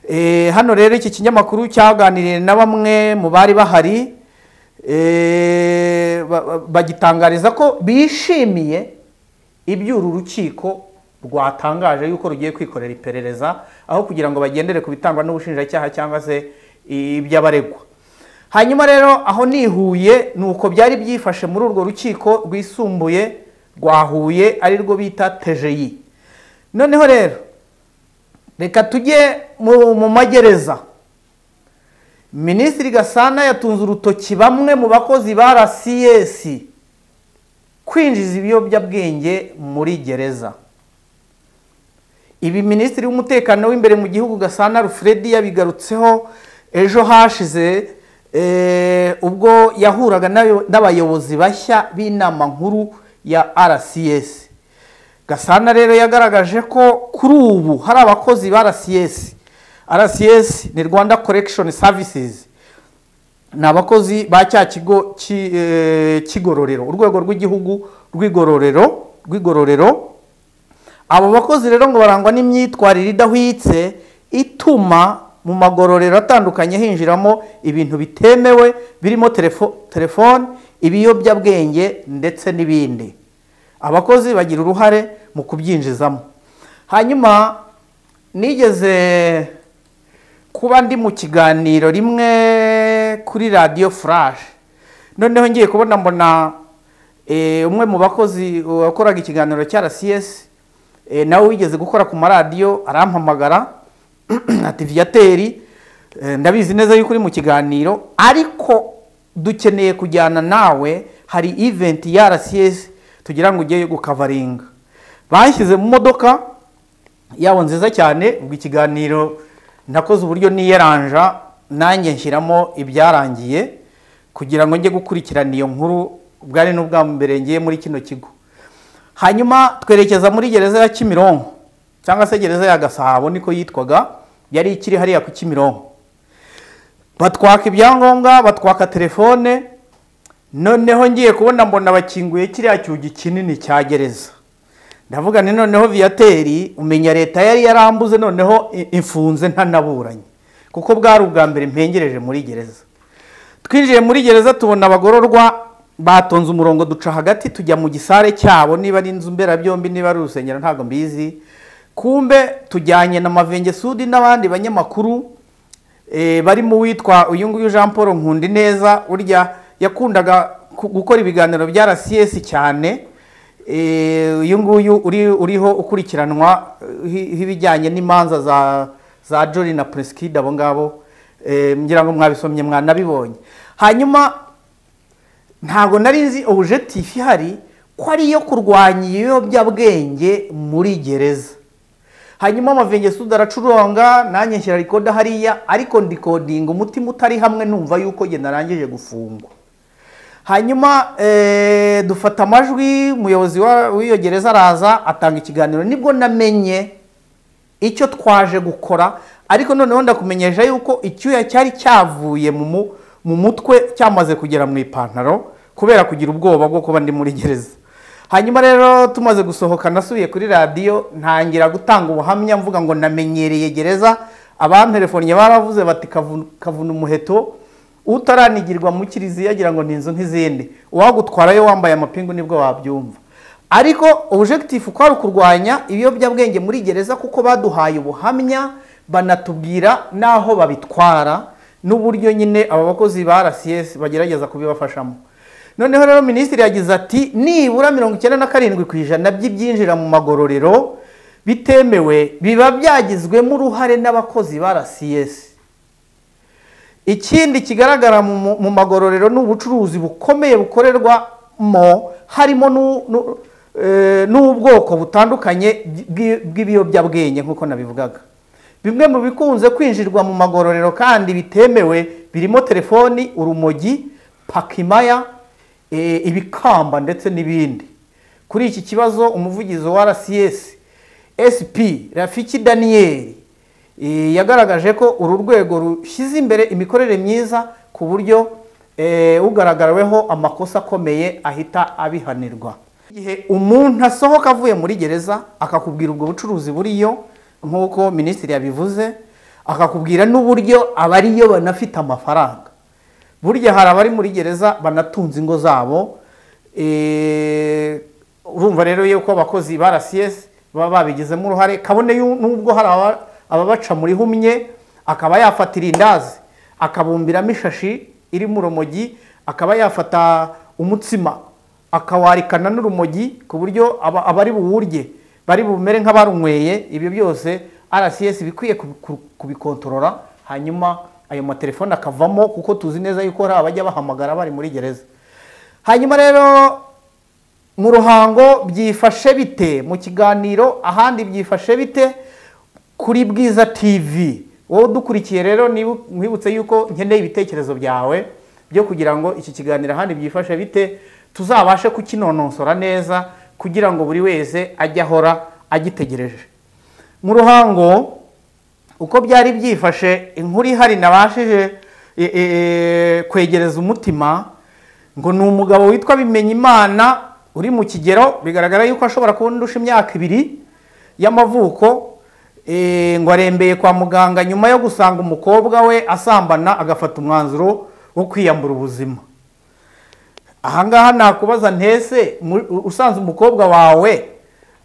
[SPEAKER 1] Eh, hano rero iki kinyamakuru cyaganiriye na bamwe mu bari bahari eh, ba- ba- bagitangariza ko bishimiye ibyo uru rukiko rwatangaje yuko rugiye kwikorera iperereza aho kugira ngo bagendere ku bitangwa n'ubushinjacyaha cyangwa se iby'abaregwa hanyuma rero aho nihuye ni uko byari byifashe muri urwo rukiko rwisumbuye rwa huye ari rwo bita tejeyi noneho rero reka tujye mu- mu magereza minisitiri gasana yatunze urutoki bamwe mu bakozi ba rcs kwinjiza ibiyobyabwenge muri gereza ibi minisitiri w'umutekano w'imbere mu gihugu gasana rufredi yabigarutseho ejo hashize eh, ubwo yahuraga n'ayo- n'abayobozi bashya b'inama nkuru ya rcs gasana rero yagaragaje ko kuri ubu hari abakozi ba rcs rcs ni rwanda correction services ni abakozi ba cya kigo ki- eh, cy'igororero urwego rw'igihugu rw'igororero rw'igororero abo bakozi rero ngo barangwa n'imyitwarire idahwitse ituma mu magororero atandukanye hinjiramo ibintu bitemewe birimo telefo- telefone ibiyobyabwenge ndetse n'ibindi abakozi bagira uruhare mu kubyinjizamo hanyuma nigeze kuba ndi mu kiganiro rimwe kuri radiyo furaje noneho ngiye kubona mbona eh, umwe mu bakozi wakoraga ikiganiro cya rcs eh, nawe wigeze gukora ku maradiyo arampamagara ati viyateri eh, ndabizi neza yuko uri mu kiganiro ariko dukeneye kujyana nawe hari event ya rcs tugira ngo ujyeyo gukavaringa banshyize mu modoka yabo nziza cyane ubwo ikiganiro nakoze uburyo niyeranja nanjye nshyiramo ibyarangiye kugira ngo njye gukurikirana iyo nkuru bwari n'ubwa mbere ngiye muri kino kigo hanyuma twerekeza muri gereza ya kimironko cyangwa se gereza ya gasabo niko yitwaga yari ikiri hariya ku kimironko batwaka ibyangombwa batwaka telefone noneho ngiye kubona mbona bakinguye kiriya cyugi kinini cya gereza ndavuga ni noneho viyateri umenya leta yari yarambuze noneho i- imfunze ntanaburanye kuko bwari ubwa mbere mpengereje muri gereza twinjiye muri gereza tubona abagororwa batonze umurongo duca hagati tujya mu gisare cyabo niba ari inzu mberabyombi niba ari urusengero ntabwo mbizi kumbe tujyanye na mavenge sudi n'abandi banyamakuru eh, barimo uwitwa uyu nguyu jean paul nkundi neza urya yakundaga ku- gukora ibiganiro bya rcs cyane Eh, uyu nguyu uri- uriho ukurikiranwa eh, hi- h'ibijyanye n'imanza za za jori na presikida abo ngabo Eh, ngira ngo mwabisomye mwanabibonye hanyuma ntabwo nari nzi objectif ihari ko ari iyo kurwanya ibiyobyabwenge muri gereza hanyuma amavenge suda aracuronga nanjye nshyira rikoda hariya ariko ndikodinga umutima utari hamwe numva yuko njye narangije gufungwa hanyuma eh, dufata amajwi umuyobozi wa- w'iyo gereza araza atanga ikiganiro nibwo namenye icyo twaje gukora ariko noneho ndakumenyesha yuko icyuya cyari cyavuye mu mu- mu mutwe cyamaze kugera mu ipantaro kubera kugira ubwoba bwo kuba ndi muri gereza hanyuma rero tumaze gusohoka nasubiye kuri radiyo ntangira gutanga ubuhamya mvuga ngo namenyereye gereza abamperefonye baravuze bati "Kavu- kavuna umuheto utaranigirwa mu kiliziya agira ngo ni inzu nk'izindi uwagutwarayo wambaye amapingu nibwo wabyumva ariko objectif kwari ukurwanya ibiyobyabwenge muri gereza kuko baduhaye ubuhamya banatubwira n'aho babitwara n'uburyo nyine aba bakozi ba rcs bagerageza kubibafashamo noneho rero minisitiri yagize ati nibura mirongo icyenda na karindwi ku ijana by'ibyinjira mu magororero bitemewe biba byagizwemo uruhare n'abakozi ba rcs ikindi kigaragara mu- mu- mu magororero ni ubucuruzi bukomeye bukorerwamo harimo n'u- n'u- eh, n'ubwoko butandukanye bw'i- bw'ibiyobyabwenge nk'uko nabivugaga bimwe mu bikunze kwinjirwa mu magororero kandi bitemewe birimo telefoni urumogi pakimaya eh, ibikamba ndetse n'ibindi kuri iki kibazo umuvugizi wa rcs sp rafiki daniyeli Eh, yagaragaje ko uru rwego rushyize imbere imikorere myiza ku buryo eh, ugaragaraweho amakosa akomeye ahita abihanirwa igihe umuntu asohoka avuye muri gereza akakubwira ubwo bucuruzi buriyo nk'uko minisitiri yabivuze akakubwira n'uburyo abariyo banafite amafaranga burya hari abari muri gereza banatunze ingo zabo Eh, urumva rero yuko abakozi ba rcs baba babigizemo uruhare kabone yu- n'ubwo hari aba- ababaca muri humye akaba yafata irindazi akabumbiramo ishashi irimo urumogi akaba yafata umutsima akawarikana n'urumogi ku buryo aba- abari buwurye bari bumere nk'abarunyweye ibyo byose rcs bikwiye kubi- kubikontorora hanyuma ayo matelefone akavamo kuko tuzi neza yuko hari abajya bahamagara bari muri gereza hanyuma rero mu ruhango byifashe bite mu kiganiro ahandi byifashe bite kuri bwiza tv wowe udukurikiye rero nibu- nkwibutse yuko nkeneye ibitekerezo byawe byo kugira ngo iki kiganiro ahandi byifashe bite tuzabashe kukinonosora neza kugira ngo buri wese ajye ahora agitegereje mu ruhango uko byari byifashe inkuru ihari nabashije e, e, e, kwegereza umutima ngo ni umugabo witwa bimenyimana uri mu kigero bigaragara yuko ashobora kuba ndusha imyaka ibiri y'amavuko e, ngo arembeye kwa muganga nyuma yo gusanga umukobwa we asambana agafata umwanzuro wo kwiyambura ubuzima ahangaha nakubaza ntese mu- u- usanze umukobwa wawe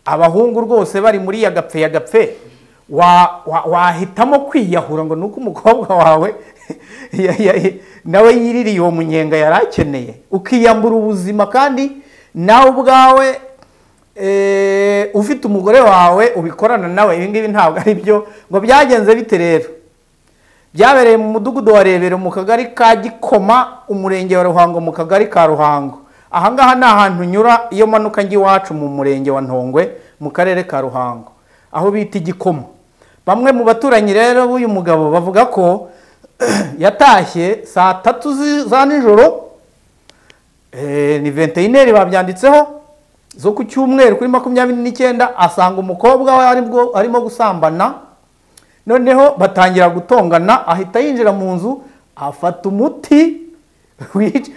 [SPEAKER 1] abahungu rwose bari muri yagapfe yagapfe wa- wa- wahitamo kwiyahura ngo nuko umukobwa wawe ya- ya- nawe yiririye uwo munyenga yari akeneye ukiyambura ubuzima kandi nawe ubwawe eh, ufite umugore wawe ubikorana nawe ibi ngibi ntabwo ari byo ngo byagenze bite rero byabereye mu mudugudu wa rebero mu kagari ka gikoma umurenge wa ruhango mu kagari ka ruhango ahangaha ni ahantu nyura iyo manuka njya iwacu mu murenge wa ntongwe mu karere ka ruhango aho bita igikoma bamwe mu baturanyi rero b'uyu mugabo bavuga ko yatashye saa tatu zi- za nijoro Eh, ni venteyineri babyanditseho zo ku cyumweru kuri makumyabiri n'icyenda asanga umukobwa we aribwo arimo gusambana noneho batangira gutongana ahita yinjira mu nzu afata umuti wica-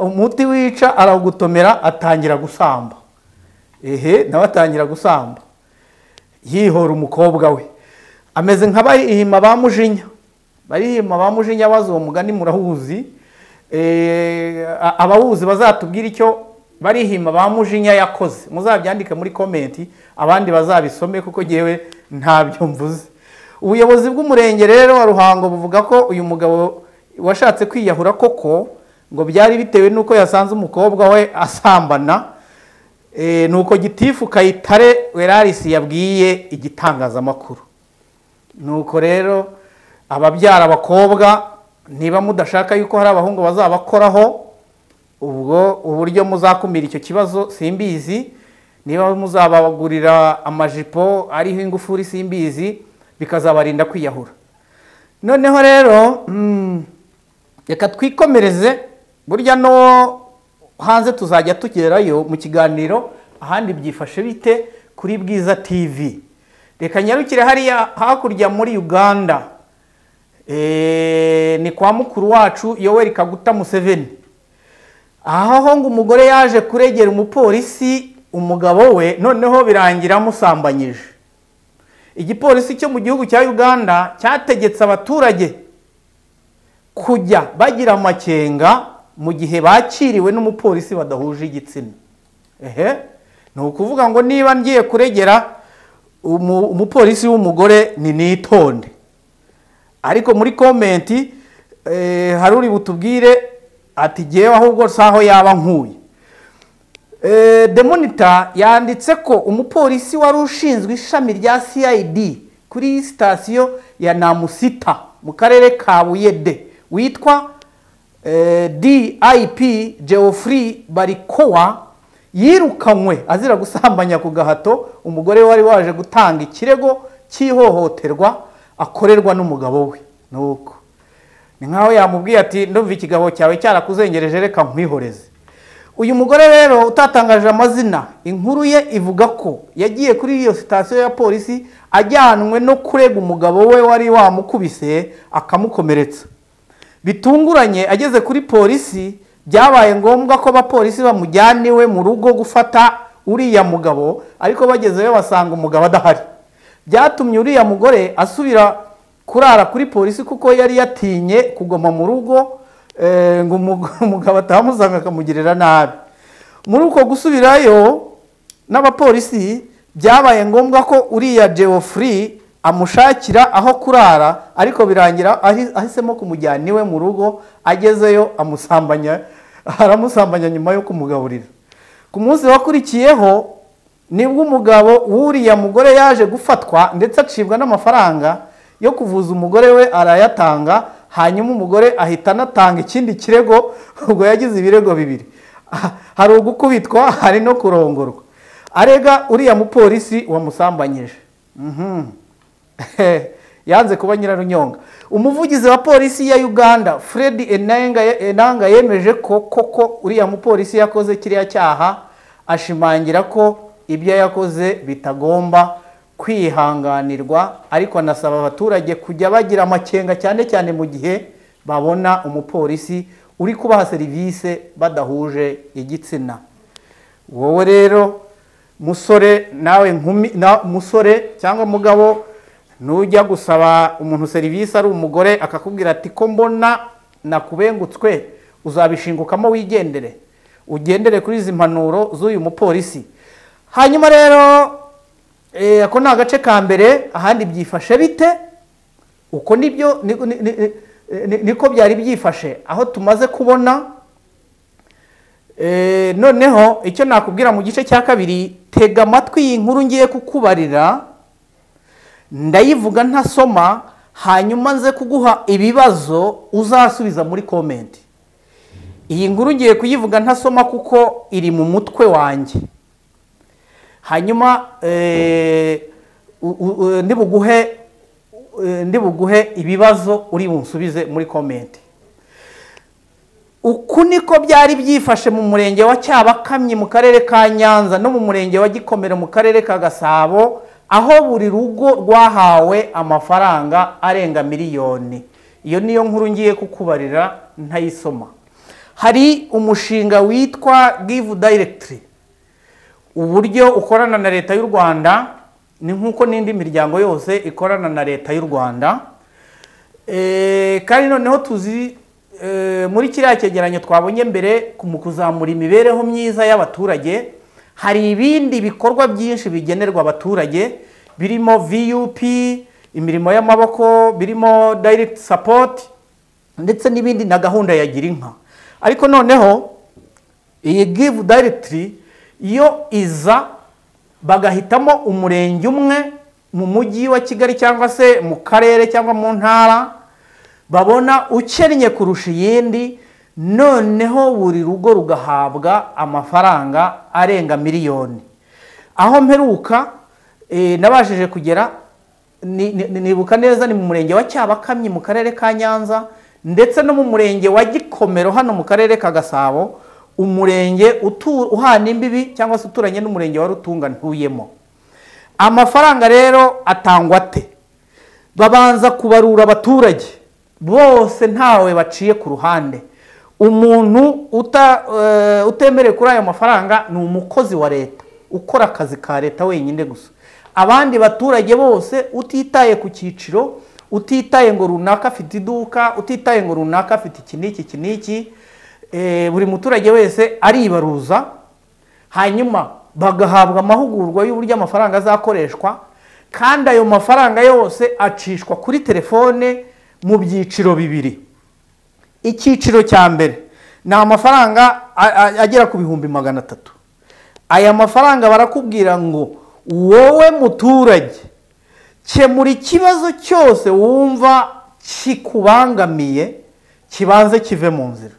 [SPEAKER 1] umuti wica arawugutomera atangira gusamba ehe nawe atangira gusamba yihora umukobwa we ameze nka barihima ba mujinya barihima ba mujinya bazi uwo mugani murawuzi Eh, a- abawuzi bazatubwira icyo barihima ba mujinya yakoze muzabyandike muri komenti abandi bazabisome kuko ngewe ntabyo mvuze ubuyobozi bw'umurenge rero wa ruhango buvuga ko uyu mugabo washatse kwiyahura koko ngo byari bitewe n'uko yasanze umukobwa we asambana Eh, nuko gitifu kayitare werarisi yabwiye igitangazamakuru nuko rero ababyara abakobwa niba mudashaka yuko hari abahungu bazabakoraho ubwo uburyo muzakumira icyo kibazo simbizi niba muzabagurira amajipo ariho ingufuri simbizi bikazabarinda kwiyahura noneho rero mm, reka twikomereze burya no hanze tuzajya tugerayo mu kiganiro ahandi byifashe bite kuri bwiza tv reka nyarukire hariya hakurya muri uganda Eh, ni kwa mukuru wacu yoweri kaguta museveni aho ngo umugore yaje kuregera umupolisi umugabo we noneho birangira amusambanyije igipolisi cyo mu gihugu cya uganda cyategetse abaturage kujya bagira amakenga mu gihe bakiriwe n'umupolisi badahuje igitsina ehe ni ukuvuga ngo niba ngiye kuregera umu- umupolisi w'umugore ni nitonde ariko muri komenti eh, hari uri butubwire ati ngewe ahubwo si aho yaba nkuye Eh, The Monitor yanditse ko umupolisi wari ushinzwe ishami rya CID kuri iyi sitasiyo ya Namusita mu karere ka Buyede witwa eh, DIP Geoffrey Barikowa yirukanywe azira gusambanya ku gahato umugore wari waje gutanga ikirego cy'ihohoterwa akorerwa n'umugabo we nuko ni nkaho yamubwiye ati ndumva ikigabo cyawe cyarakuzengereje reka nkwihoreze uyu mugore rero utatangaje amazina inkuru ye ivuga ko yagiye kuri iyo sitasiyo ya polisi ajyanwe no kurega umugabo we wari wamukubise akamukomeretsa bitunguranye ageze kuri polisi byabaye ngombwa ko abapolisi bamujyana iwe mu rugo gufata uriya mugabo ariko bagezeyo basanga umugabo adahari byatumye uriya mugore asubira kurara kuri polisi kuko yari yatinye kuguma mu rugo eh, ngo umug- umugabo atahamusanga akamugirira nabi muri uko gusubirayo n'abapolisi byabaye ngombwa ko uriya geoffrey amushakira aho kurara ariko birangira ahi- ahisemo kumujyana iwe mu rugo agezeyo amusambanya aramusambanya nyuma yo kumugaburira ku munsi wakurikiyeho nibwo umugabo w'uriya mugore yaje gufatwa ndetse acibwa n'amafaranga yo kuvuza umugore we arayatanga hanyuma umugore ahita anatanga ikindi kirego ubwo yagize ibirego bibiri Ah, hari ugukubitwa hari no kurongorwa arega uriya mupolisi wamusambanyije Mhm. yanze kuba nyirarunyonga umuvugizi wa polisi ya uganda fred enanga Enanga yemeje ko koko uriya mupolisi yakoze kiriya cyaha ashimangira ko ibyo yakoze bitagomba kwihanganirwa ariko anasaba abaturage kujya bagira amakenga cyane cyane mu gihe babona umupolisi uri kubaha serivisi badahuje igitsina wowe rero musore nawe nkumi na musore cyangwa mugabo nujya gusaba umuntu serivisi ari umugore akakubwira ati ko mbona nakubengutswe uzabishingukamo wigendere ugendere kuri izi mpanuro z'uyu mupolisi hanyuma rero eh, ako ni agace ka mbere ahandi byifashe bite uko nibyo ni- ni- ni- ni- niko byari byifashe aho tumaze kubona Eh, noneho icyo nakubwira mu gice cya kabiri tega amatwi iyi nkuru ngiye kukubarira ndayivuga ntasoma hanyuma nze kuguha ibibazo uzasubiza muri komenti iyi nkuru ngiye kuyivuga ntasoma kuko iri mu mutwe wanjye hanyuma eh, u- u- u- ndibuguhe eh, ndibuguhe ibibazo uri bunsubize muri komenti uku niko byari byifashe mu murenge wa cyabakamyi mu karere ka nyanza no mu murenge wa gikomero mu karere ka gasabo aho buri rugo rwahawe amafaranga arenga miliyoni iyo niyo nkuru ngiye kukubarira ntayisoma hari umushinga witwa give directly uburyo ukorana na leta y'u rwanda ni nk'uko n'indi miryango yose ikorana na leta y'u rwanda Eh, kandi noneho tuzi eh, muri kiriya cyegeranyo twabonye mbere ku mu kuzamura imibereho myiza y'abaturage hari ibindi bikorwa byinshi bigenerwa abaturage birimo vup imirimo y'amaboko birimo direct support ndetse n'ibindi na gahunda ya girinka ariko noneho iyi give directly yo iza bagahitamo umurenge umwe mu mujyi wa kigali cyangwa se mu karere cyangwa mu ntara babona ukennye kurusha iyindi noneho buri rugo rugahabwa amafaranga arenga miliyoni aho mperuka eh, nabashije kugera ni- ni- nibuka neza ni mu murenge wa cyabakamyi mu karere ka nyanza ndetse no mu murenge wa gikomero hano mu karere ka gasabo umurenge utu- uhana imbibi cyangwa se uturanye n'umurenge wa rutunga ntuyemo amafaranga rero atangwa ate babanza kubarura abaturage bose ntawe baciye ku ruhande umuntu uta- eh, utemerewe kuri ayo mafaranga ni umukozi wa leta ukora akazi ka leta wenyine gusa abandi baturage bose utitaye ku cyiciro utitaye ngo runaka afite iduka utitaye ngo runaka afite iki n'iki iki n'iki eh, buri muturage wese aribaruza hanyuma bagahabwa amahugurwa y'uburyo amafaranga azakoreshwa kandi ayo mafaranga yose acishwa kuri telefone mu byiciro bibiri icyiciro cya mbere ni amafaranga a- a- agera ku bihumbi magana atatu aya mafaranga barakubwira ngo wowe muturage kemura ikibazo cyose wumva kikubangamiye kibanze kive mu nzira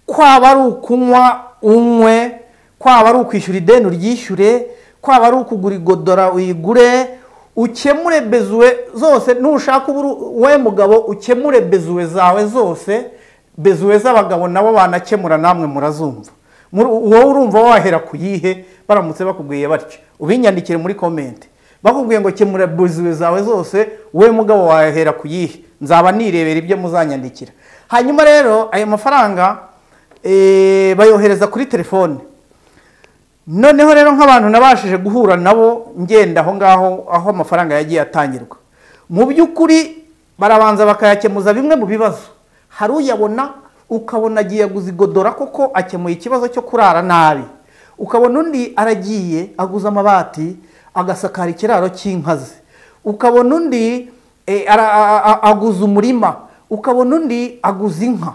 [SPEAKER 1] kwaba ari ukunywa unywe kwaba ari ukwishyura ideni uryishyure kwaba ari ukugura igodora uyigure ukemure bezuwe zose nushaka uburu we mugabo ukemure bezuwe zawe zose bezuwe z'abagabo nabo banakemura namwe murazumva Muri- wowe urumva wahera ku yihe baramutse bakubwiye batyo ubinyandikire muri komenti bakubwiye ngo kemura bezuwe zawe zose we mugabo wahera ku yihe nzaba nirebera ibyo muzanyandikira hanyuma rero ayo mafaranga eh, bayohereza kuri telefone noneho rero nk'abantu nabashije guhura nabo ngenda aho ngaho aho amafaranga yagiye atangirwa mu by'ukuri barabanza bakayakemuza bimwe mu bibazo hari uyabona ukabona agiye aguza igodora koko akemuye ikibazo cyo kurara nabi ukabona undi aragiye aguza amabati agasakara ikiraro cy'inka ze ukabona undi eh, ara- a- a- aguza umurima ukabona undi aguza inka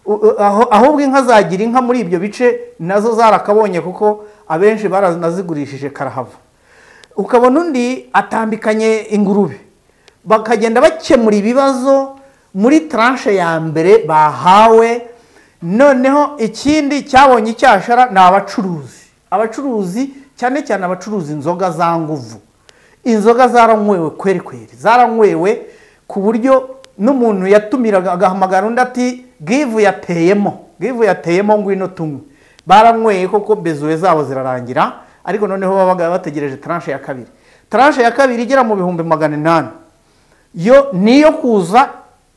[SPEAKER 1] U- u- aho- ahubwo inka zagira inka muri ibyo bice nazo zarakabonye kuko abenshi baranazigurishije karahava ukabona undi atambikanye ingurube bakagenda bakemura ibibazo muri taranshe ya mbere bahawe noneho ikindi cyabonye icyashara ni abacuruzi abacuruzi cyane cyane abacuruza inzoga za nguvu inzoga zaranywewe kweri kweri zaranywewe ku buryo n'umuntu yatumiraga agahamagara undi ati givu yateyemo givu yateyemo ngwino tunywe baranyweye koko bezuwe zabo zirarangira ariko noneho babaga bategereje taranshe ya kabiri taranshe ya kabiri igera mu bihumbi magana inani yo niyo kuza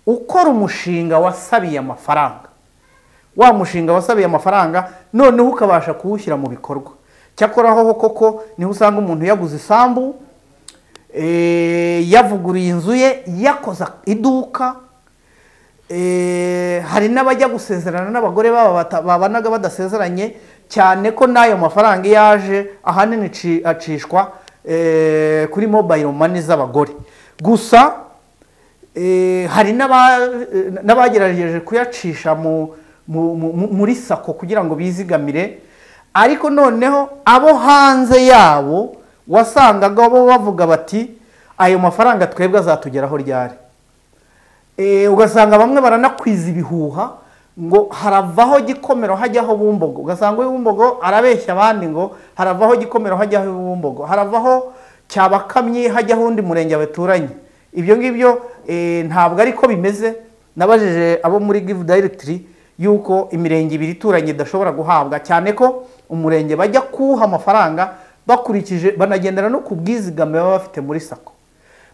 [SPEAKER 1] ukora umushinga wasabiye amafaranga wa mushinga wasabiye amafaranga noneho ukabasha kuwushyira mu bikorwa cyakoraho koko niho usanga umuntu yaguze isambu eh, yavuguriye inzu ye yakoze iduka eh, hari n'abajya gusezerana n'abagore babo bata- babanaga badasezeranye cyane ko n'ayo mafaranga iyo aje ahanini ci- acishwa eh, kuri mobile money z'abagore gusa Eh, hari n'aba- eh, n'abagerageje kuyacisha mu- mu- mu- muri sako kugira ngo bizigamire ariko noneho abo hanze yabo wasangaga bo bavuga bati ayo mafaranga twebwe azatugeraho ryari Eh, ugasanga bamwe baranakwiza ibihuha ngo haravaho gikomero hajyaho bumbogo ugasanga uyu bumbogo arabeshya abandi ngo haravaho gikomero hajyaho bumbogo haravaho cyabakamyi hajyaho undi murenge baturanye ibyo ngibyo eh, ntabwo ari ko bimeze nabajije abo muri give directory yuko imirenge ibiri ituranye idashobora guhabwa cyane ko umurenge bajya kuwuha amafaranga bakurikije banagendera no ku bwizigame baba bafite muri sako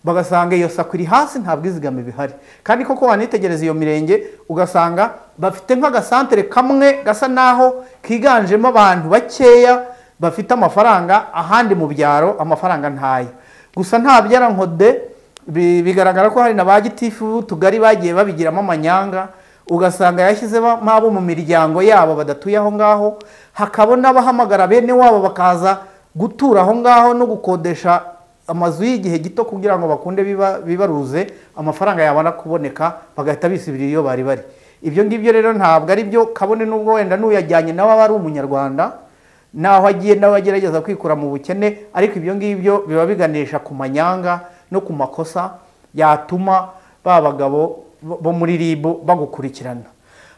[SPEAKER 1] bagasanga iyo sako iri hasi nta bwizigame bihari kandi koko wanitegereza iyo mirenge ugasanga bafite nk'agasantere kamwe gasa naho kiganjemo abantu bakeya bafite amafaranga ahandi mu byaro amafaranga ntayo gusa nta byarankode bi- bigaragara ko hari na ba gitifu tugari bagiye babigiramo amanyanga ugasanga yashyizemo abo mu miryango yabo badatuye aho ngaho hakaba n'abahamagara bene wabo bakaza gutura aho ngaho no gukodesha amazu y'igihe gito kugira ngo bakunde biba- bibaruze amafaranga yabona kuboneka bagahita bisubirira iyo bari bari ibyo ngibyo rero ntabwo ari byo kabone n'ubwo wenda n'uyajyanye nawe aba ari umunyarwanda naho agiye nawe agerageza kwikura mu bukene ariko ibyo ngibyo biba biganisha ku manyanga no ku makosa yatuma ba bagabo bo bo muri ribu bagukurikirana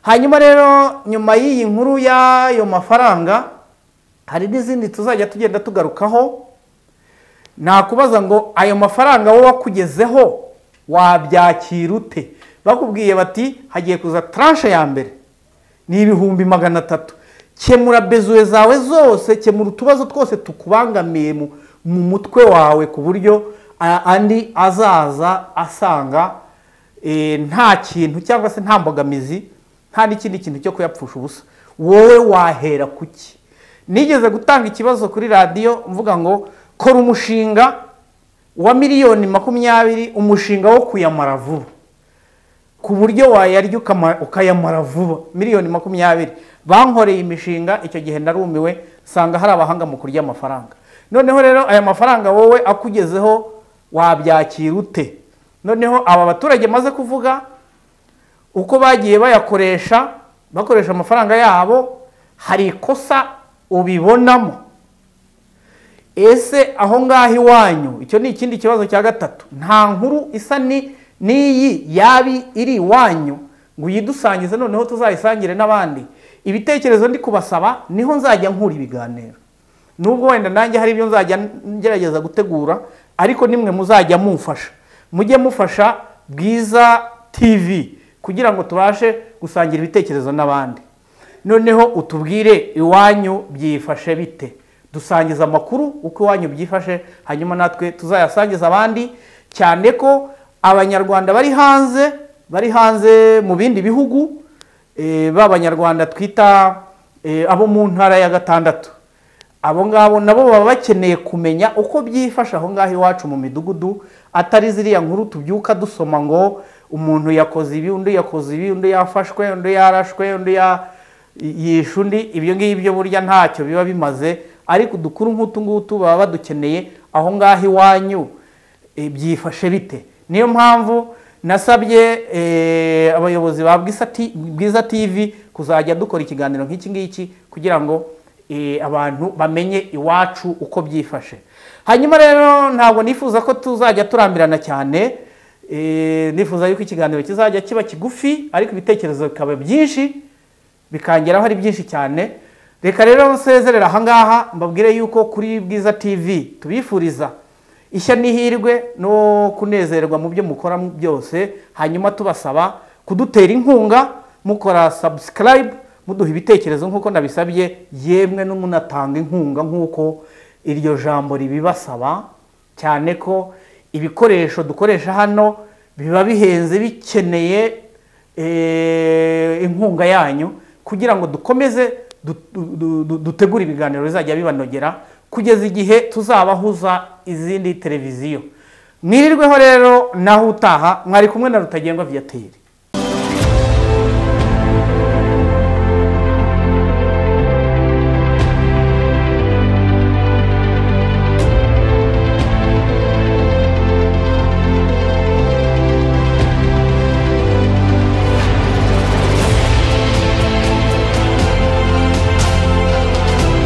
[SPEAKER 1] hanyuma rero nyuma y'iyi nkuru y'ayo mafaranga hari n'izindi tuzajya tugenda tugarukaho nakubaza ngo ayo mafaranga wowe wakugezeho wabyakira ute bakubwiye bati hagiye kuza taranshe ya mbere ni ibihumbi magana atatu kemura bezuwe zawe zose kemura utubazo twose tukubangamiye mu, mu mutwe wawe ku buryo a- andi azaza asanga eh, nta kintu cyangwa se nta mbogamizi nta n'ikindi kintu cyo kuyapfusha ubusa wowe wahera kuki nigeze gutanga ikibazo kuri radiyo mvuga ngo kora umushinga wa miliyoni makumyabiri umushinga wo kuyamara vuba ku buryo wayarya ukama- ukayamara vuba miliyoni makumyabiri bankoreye imishinga icyo gihe narumiwe nsanga hari abahanga mu kurya amafaranga noneho rero aya mafaranga wowe akugezeho wabyakira ute noneho aba baturage maze kuvuga uko bagiye bayakoresha bakoresha amafaranga yabo hari ikosa ubibonamo ese aho ngaho iwanyu icyo ni ikindi kibazo cya gatatu nta nkuru isa ni n'iyi yabi iri iwanyu ngo uyidusangize noneho tuzayisangire n'abandi ibitekerezo ndi kubasaba niho nzajya nkura ibiganiro nubwo wenda nanjye hari ibyo nzajya ngerageza gutegura ariko nimwe muzajya mumfasha mujye mufasha bwiza tv kugira ngo tubashe gusangira ibitekerezo n'abandi noneho utubwire iwanyu byifashe bite dusangiza amakuru uko iwanyu byifashe hanyuma natwe tuzayasangiza abandi cyane ko abanyarwanda bari hanze bari hanze mu bindi bihugu b'abanyarwanda twita abo mu ntara ya gatandatu abo ngabo nabo baba bakeneye kumenya uko byifashe aho ngaho iwacu mu midugudu atari ziriya nkuru tubyuka dusoma ngo umuntu yakoze ibi undi yakoze ibi undi yafashwe undi yarashwe undi yishe undi ibyo ngibyo burya ntacyo biba bimaze ariko udukuru nk'utu ngutu baba badukeneye aho ngaho iwanyu byifashe bite niyo mpamvu nasabye abayobozi ba bwiza tv kuzajya dukora ikiganiro nk'iki ngiki kugira ngo abantu bamenye iwacu uko byifashe hanyuma rero ntabwo nifuza ko tuzajya turambirana cyane nifuza yuko ikiganiro kizajya kiba kigufi ariko ibitekerezo bikaba byinshi bikangeraho ari byinshi cyane reka rero nsezerera ahangaha mbabwire yuko kuri bwiza tv tubifuriza ishya n'ihirwe no kunezerwa mu byo mukora byose hanyuma tubasaba kudutera inkunga mukora sabusikarayibu muduha ibitekerezo nk'uko nabisabye yemwe n'umunatanga inkunga nk'uko iryo jambo ribibasaba cyane ko ibikoresho dukoresha hano biba bihenze bikeneye inkunga yanyu kugira ngo dukomeze dutegure ibiganiro bizajya bibanogera kugeza igihe tuzabahuza izindi televiziyo mwirirweho rero naho utaha mwari kumwe na rutagengwa viyateri